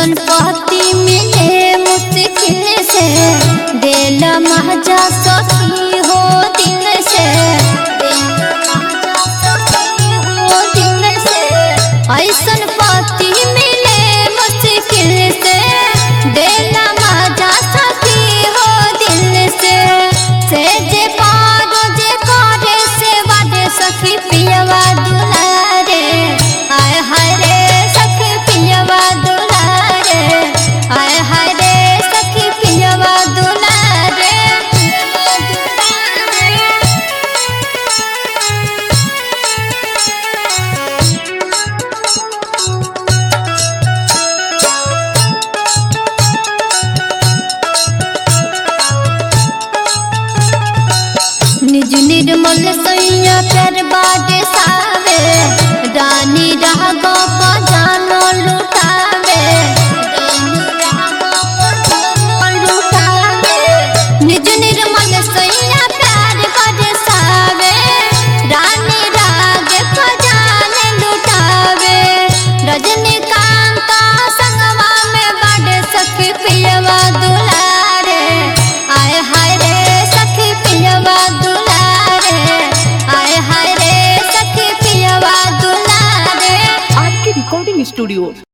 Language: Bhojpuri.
ऐसन पति मिले मुश्किल से दिल महजा सखी हो दिल से हो दिल से ऐसन पति मिले मुश्किल से दिल महजा सखी हो दिल से से जे पार जे करे से वादे सखी पियवा दुलारे आय हाय रे सखी पियवा दुलारे आय हाय रे सखी पियवा दुलारे निज निर्मल सैया कर बाटे सावे रानी रह गो जानो लुटावे लुटावे निज निर्मल सैया प्यार करे सावे रानी राग को जाने लुटावे रजनीकांत संगवा में बड़े सखी पियवा दुलारे आय हाय रे सखी पियवा दुलारे आय हाय रे सखी पियवा दुलारे आर के रिकॉर्डिंग स्टूडियो